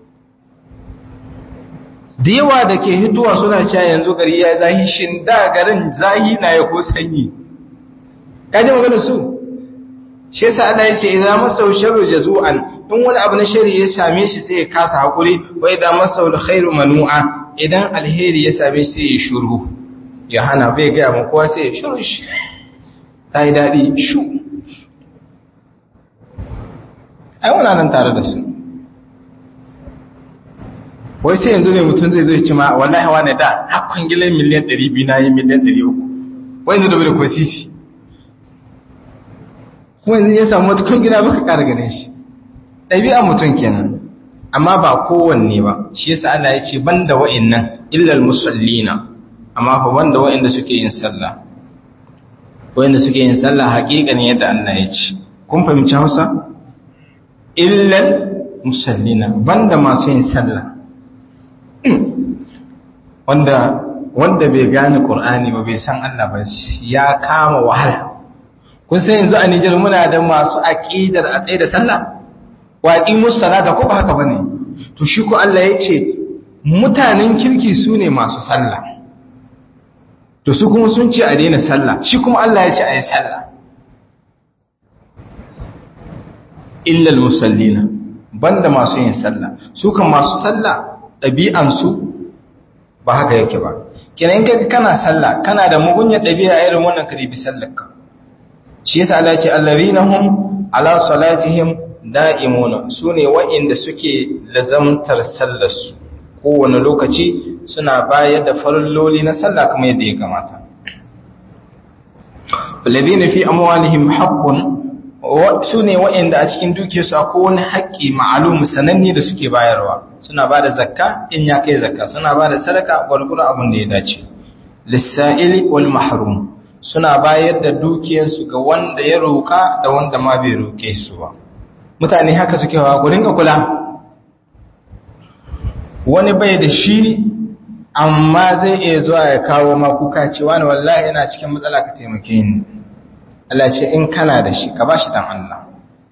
S1: da yawa da ke hituwa suna cewa yanzu gari ya zahi shin da garin zahi na ya ko sanyi kaji magana su shi yasa Allah ya ce idan masau sharru jazu'an in wani abu na shari ya same shi sai ya kasa hakuri wa idan masau khairu manu'a idan alheri ya same shi sai ya shuru ya hana bai ga mu kowa sai ya shuru shi ta yi daɗi shu ai wana nan tare da su wai sai yanzu ne mutum zai zai ci ma wallahi wane da hakkun gilan miliyan 200 na yi miliyan 300 wai yanzu da bai da kwasiti kuma yanzu ya samu wata kun gida baka ƙara ganin shi ɗabi'a mutum kenan amma ba kowanne ba shi yasa Allah ya ce banda wa'annan illal musallina amma fa banda wa'anda suke yin sallah wa'anda suke yin sallah haƙiƙan yadda Allah ya ce kun fahimci Hausa illal musallina banda masu yin sallah wanda wanda bai gane Qur'ani ba bai san Allah ba ya kama wahala kun san yanzu a Nijar muna da masu aqidar a tsaye da sallah wa aqimus salata ko ba haka bane to shi ko Allah ya ce mutanen kirki su ne masu sallah to su kuma sun ce a daina sallah shi kuma Allah ya ce a yi sallah illal musallina banda masu yin sallah su kan masu sallah ɗabi'ansu ba haka yake ba kenan ga kana sallah kana da mugunyar ɗabi'a irin wannan ka bi sallarka shi yasa Allah ya ce allazina hum ala salatihim da'imuna sune wa'inda suke lazamtar sallarsu kowane lokaci suna bayar da farilloli na sallah kamar yadda ya kamata alladhina fi amwalihim haqqun su ne waɗanda a cikin dukiyarsu akwai wani haƙƙi ma'alum sananne da suke bayarwa suna ba da zakka in ya kai zakka suna ba da sadaka gwargwaro abin da ya dace lissa'ili wal mahrum suna bayar da dukiyarsu ga wanda ya roƙa da wanda ma bai roƙe su ba mutane haka suke wa gurin ga kula wani bai da shi amma zai iya zuwa ya kawo ma kuka cewa ne wallahi ina cikin matsala ka taimake ni Allah ce in kana da shi ka ba shi dan Allah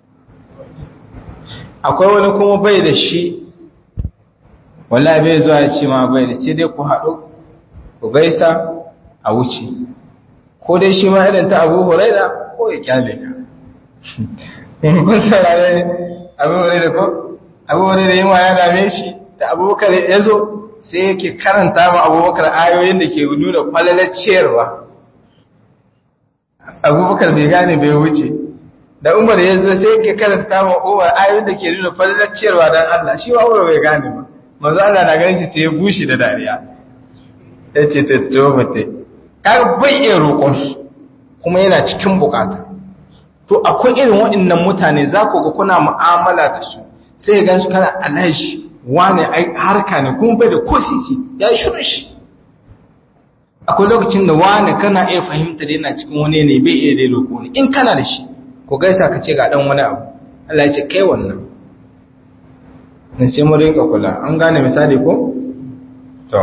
S1: akwai wani kuma bai da shi wallahi bai zuwa ya ce ma bai da sai dai ku haɗu ku gaisa a wuce ko dai shi ma irin ta abu huraira ko ya kyale ka kun saurare abu huraira ko abu huraira yin ya dame shi da abubakar ya zo sai yake karanta ma abubakar ayoyin da ke nuna kwalalar ciyarwa abubakar bai gane bai wuce da umar ya zo sai yake karanta ma umar ayoyin da ke nuna kwalalar ciyarwa don allah shi wa umar bai gane ba mazu allah na ganin shi sai ya bushe da dariya ya ce ta tobata ya bai iya roƙonsu kuma yana cikin bukata to akwai irin waɗannan mutane za ku ga kuna mu'amala da su sai gan su kana alhaji wane harka ne kuma bai da ko sisi ya yi shirin shi akwai lokacin da wane kana iya fahimta da yana cikin wani ne bai iya dai roƙo ne in kana da shi ko gaisa ka ce ga ɗan wani abu Allah ya ce kai wannan in sai mu rinka kula an gane misali ko to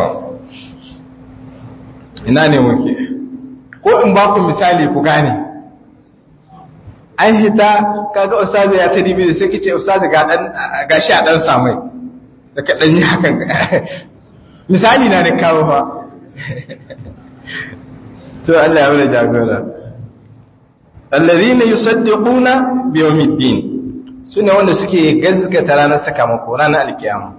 S1: ina ne muke ko in ba ku misali ku gane an hita kaga ustazu ya ta dibi da sai kice ustazu ga dan gashi a dan samai da ka dan yi hakan misali na da kawo fa to Allah ya wala jagora alladhina yusaddiquna bi yawmiddin sune wanda suke gazgata ranar sakamako ranar alkiyama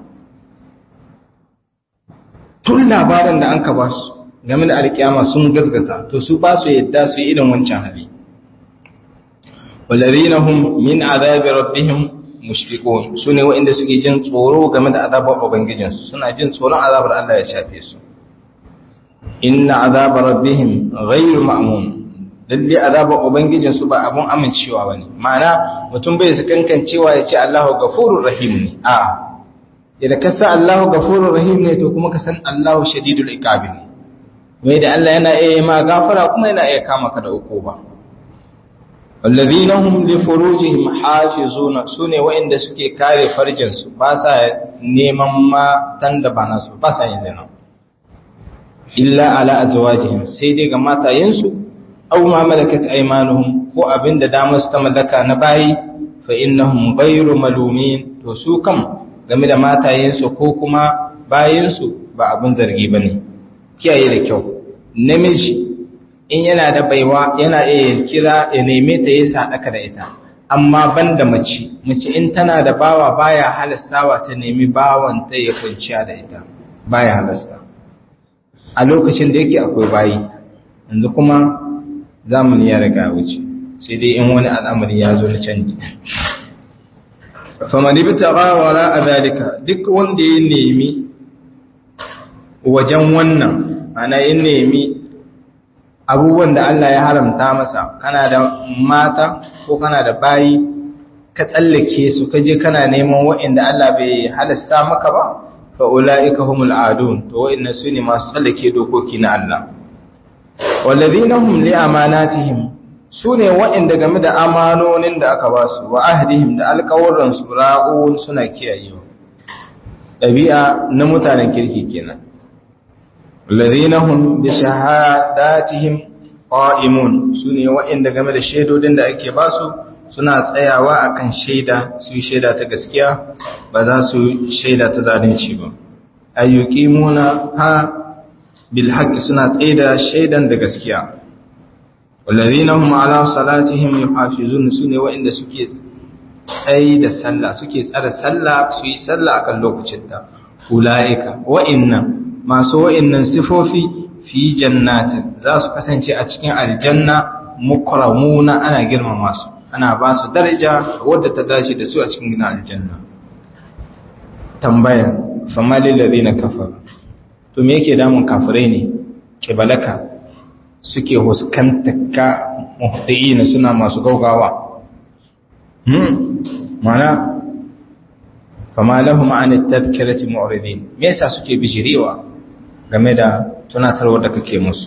S1: tun labarin da an ka ba su game da alkiyama sun gazgata to su ba su yadda su yi irin wancan hali walladhina hum min azabi rabbihim mushfiqun sune waɗanda suke jin tsoro game da azabar ubangijinsu suna jin tsoron azabar Allah ya shafe su inna azabar rabbihim ghayru ma'mun lalle azabar ubangijinsu ba abun amincewa bane ma'ana mutum bai su kankancewa ya ce Allahu ghafurur rahim ne a idan ka san Allahu ghafurur rahim ne to kuma ka san Allahu shadidul iqab ne mai da Allah yana iya ma gafara kuma yana iya kama ka da ukuba wallazina hum li furujihim hafizuna sune wa'inda suke kare farjinsu ba sa neman matan da ba nasu ba sa yin zina illa ala azwajihim sai dai ga matayensu aw ma malakat aymanuhum ko abinda damar su ta mallaka na bayi fa innahum ghayru malumin to su kam game da matayensu ko kuma bayinsu ba abin zargi bane kiyaye da kyau namiji in yana da baiwa yana iya kira ya neme ta yi sadaka da ita amma ban da mace mace in tana da bawa baya halastawa ta nemi bawan ta ya kwanciya da ita baya halasta a lokacin da yake akwai bayi yanzu kuma zamani ya riga wuce sai dai in wani al'amari ya zo na canji famani bi tawara a zalika duk wanda ya nemi wajen wannan ana ya nemi abubuwan da Allah ya haramta masa kana da mata ko kana da bayi ka tsallake su ka je kana neman wa'inda Allah bai halasta maka ba fa ulaika humul adun to wa'inna su ne masu tsallake dokoki na Allah walladhina hum li amanatihim su ne wa'inda game da amanonin da aka ba su wa ahdihim da alƙawuran su ra'un suna kiyayewa ɗabi'a na mutanen kirki kenan الذين هم بشهاداتهم قائمون sune waɗanda game da shaidodin da ake ba su suna tsayawa akan shaida su shaida ta gaskiya ba za su shaida ta zalunci ba ayyuqimuna ha bil haqqi suna tsaida shaidan da gaskiya walladhina hum ala salatihim yuhafizun sune waɗanda suke tsayi da sallah suke tsara sallah su yi sallah akan lokacin ta ulaika wa'innan masu wa'innan sifofi fi jannatin za su kasance a cikin aljanna mukramuna ana girmama su ana ba su daraja wadda ta dace da su a cikin gina aljanna tambaya famalil ladina kafaru to me yake damun kafirai ne kibalaka suke huskantar ka muhtiina suna masu gaugawa hmm mana fama lahum an at-tadhkirati mu'ridin me yasa suke bijirewa game da tunatarwar da kake musu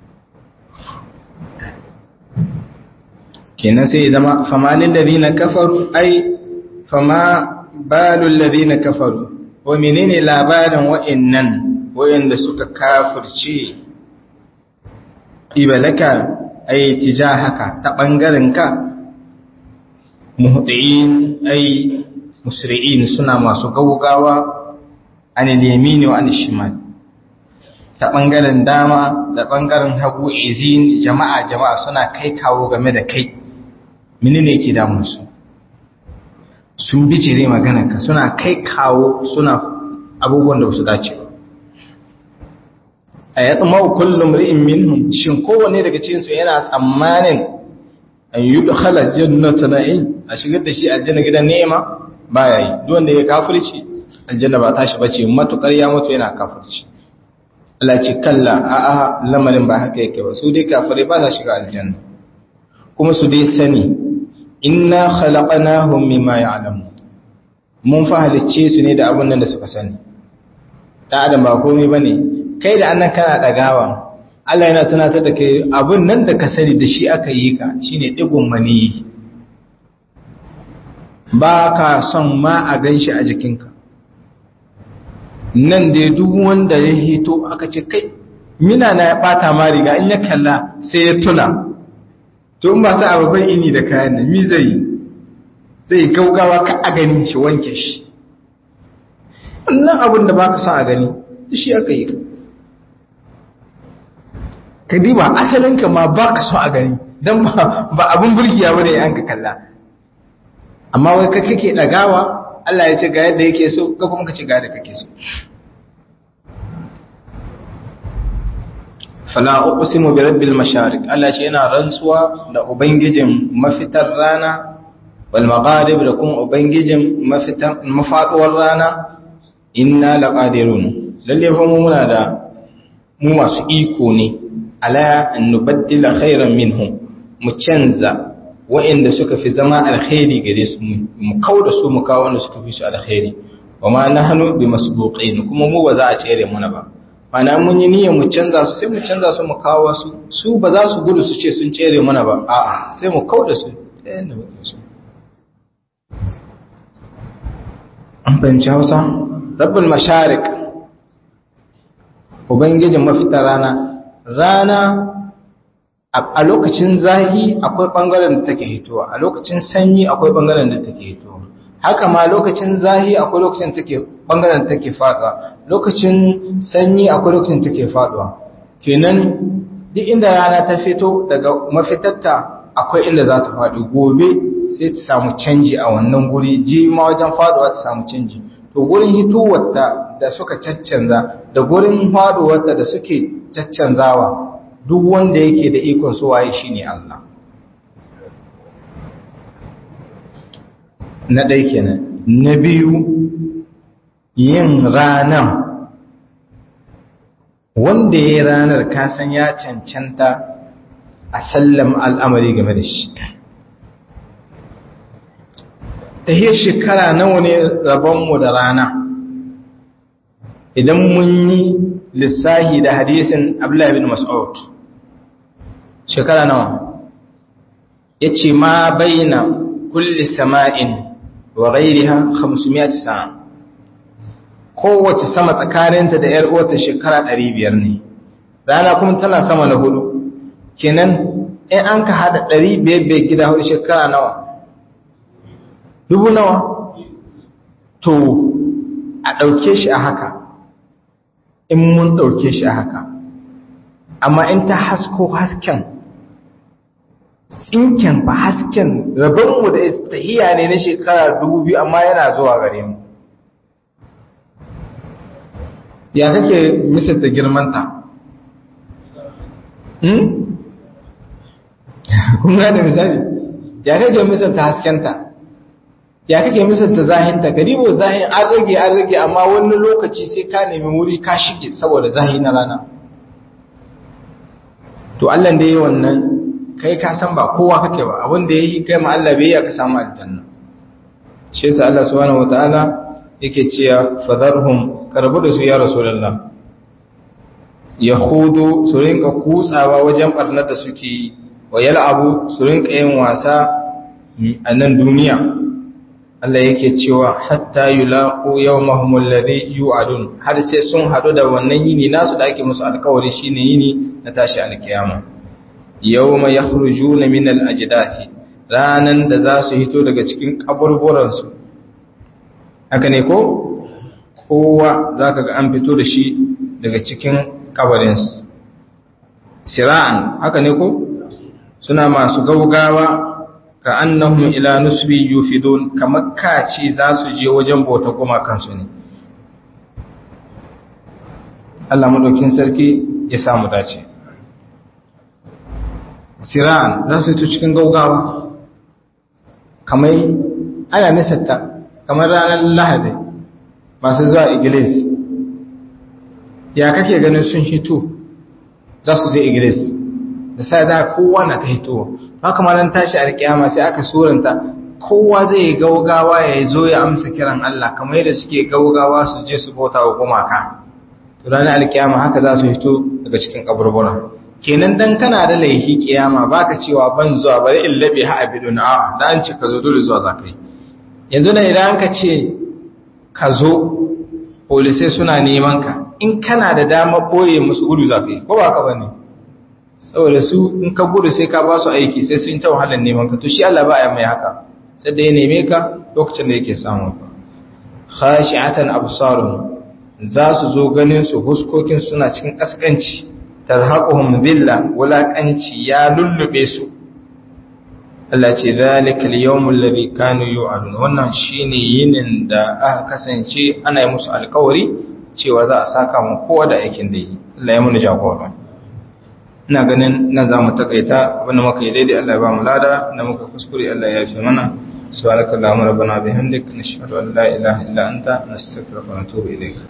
S1: kenan sai zama fama lil ladina kafaru ai fama balul ladina kafaru wa menene labarin wa'annan wa'anda suka kafirce ibalaka ai tijahaka ta bangaren ka muhdiin ai musri'in suna masu gaugawa an yamini wa an shimal ta bangaren dama da bangaren hagu izin jama'a jama'a suna kai kawo game da kai menene yake damun su sun bijire maganarka suna kai kawo suna abubuwan da su dace ba a yadda mau kullum ri'in minhum shin kowanne daga cikinsu yana tsammanin an yi dukhala jannata na'im a shigar da shi aljanna gidan ni'ima ba ya yi duk wanda ya kafirci aljanna ba tashi bace matukar ya mutu yana kafirci Allah ce kalla a a lamarin ba haka yake ba su dai kafirai ba sa shiga aljanna kuma su dai sani inna khalaqnahum mimma ya'lamu mun fa halicce su ne da abun nan da suka sani da adam ba komai bane kai da annan kana dagawa Allah yana tunatar da kai abun nan da ka sani da shi aka yi ka shine digon mani ba ka son ma a ganshi a jikinka nan dai duk wanda ya hito aka ce kai mina na ya bata ma riga in ya kalla sai ya tuna to in ba sa ababai ini da kayan nan mi zai zai gaugawa ka a gani shi wanke shi wannan abin da baka son a gani shi aka yi ka diba asalinka ma baka son a gani don ba abin burgiya ba ne an ka kalla amma wai ka kake ɗagawa Allah ya ce ga yadda yake so ka kuma ka ce ga yadda kake so fala uqsimu bi rabbil mashariq Allah ce yana rantsuwa da ubangijin mafitar rana wal magharib da kuma ubangijin mafitar mafaduwar rana inna laqadirun lalle fa mu muna da mu masu iko ne ala an nubaddila khairan minhum mu canza wa'inda suka fi zama alkhairi gare su mu kauda su mu kawo wanda suka fi su alkhairi wa ma nahnu bi masbuqin kuma mu ba za a cere muna ba mana mun yi niyyar mu canza su sai mu canza su mu kawo su su ba za su gudu su ce sun cere mana ba a'a sai mu kauda su an fahimci hausa rabbul masharik ubangijin mafita rana rana a lokacin zahi akwai bangaren da take hitowa a lokacin sanyi akwai bangaren da take hitowa haka ma lokacin zahi akwai lokacin take bangaren da take fada lokacin sanyi akwai lokacin take faduwa kenan duk inda rana ta fito daga mafitarta akwai inda za ta faɗi gobe sai ta samu canji a wannan guri ji ma wajen faduwa ta samu canji to gurin hitowarta da suka caccanza da gurin faduwarta da suke caccanzawa duk wanda yake da ikon su waye shine Allah na ɗai kenan na biyu yin ranar wanda ya yi ranar kasan ya cancanta a sallam al'amari game da shi ta yi shekara nawa ne rabonmu da rana idan mun yi lissahi da hadisin abdullahi bin mas'ud shekara nawa ya ce ma baina kulli sama'in wa ghairiha 500 sana kowace sama tsakaninta da ‘yar uwarta shekara ɗari biyar ne, rana kuma tana sama na hudu, kenan in an ka haɗa ɗari biyar biyar gida hudu shekara nawa? Dubu nawa? To, a ɗauke shi a haka, in mun ɗauke shi a haka, amma in ta hasko hasken, tsinken ba hasken rabonmu da tahiya ne na shekara dubu biyu amma yana zuwa gare mu. ya kake misalta girmanta hmm? kun gane misali ya kake misalta haskenta ya kake misalta zahinta garibo zahin an rage an rage amma wani lokaci sai ka nemi wuri ka shige saboda zahi na rana to Allah da yi wannan kai ka san ba kowa kake ba abin da yi kai ma Allah bai ya ka samu aljanna shi yasa Allah subhanahu wataala yake cewa fadharhum karbu da su ya rasulullah yahudu su rinka kutsawa wajen barnar da suke yi wa yal'abu su rinka yin wasa a nan duniya Allah yake cewa hatta yulaqu yawmahum alladhi yu'adun har sai sun hadu da wannan yini nasu da ake musu alkawari shine yini na tashi alkiyama yawma yakhrujuna min al-ajdathi ranan da za su hito daga cikin kaburburan su haka ne ko kowa zaka ga an fito da shi daga cikin kabarin su sira'an haka ne ko suna masu gaugawa ka annahum ila nusbi yufidun kamar kaci za su je wajen bauta kuma kansu ne Allah madaukin sarki ya samu dace siran za su yi cikin gaugawa kamar ana misalta kamar ranar lahadi masu zuwa iglis ya kake ganin sun hito za su zai iglis da sai da kowa na ta hitowa haka ma nan tashi alkiyama sai aka suranta kowa zai gaugawa ya zo ya amsa kiran Allah kamar yadda suke gaugawa su je su bauta wa gumaka to ranar alkiyama haka za su fito daga cikin kaburbura kenan dan kana da laifi kiyama baka cewa ban zuwa bari in labe ha abidun a da an ce ka zo dole zuwa zakai yanzu nan idan ka ce ka zo polisai suna neman ka in kana da dama boye musu gudu zakai ko ba ka bane saboda su in ka gudu sai ka ba su aiki sai sun ta wahalar neman ka to shi Allah ba ya mai haka sai da ya neme ka lokacin da yake samu ka khashi'atan absarun za su zo ganin su huskokin suna cikin kaskanci tarhaquhum dhilla wulaqanci ya lullube su Allah ce zalika al-yawmul ladhi kanu yu'adun wannan shine yinin da aka kasance ana yi musu alkawari cewa za a saka mu kowa da aikin da yi Allah ya muni jagora ina ganin nan za mu takaita abinda muka yi daidai Allah ya ba mu lada da muka kuskure Allah ya fi mana subhanakallahumma rabbana bihamdika nashhadu an la ilaha illa anta nastaghfiruka wa natubu ilayk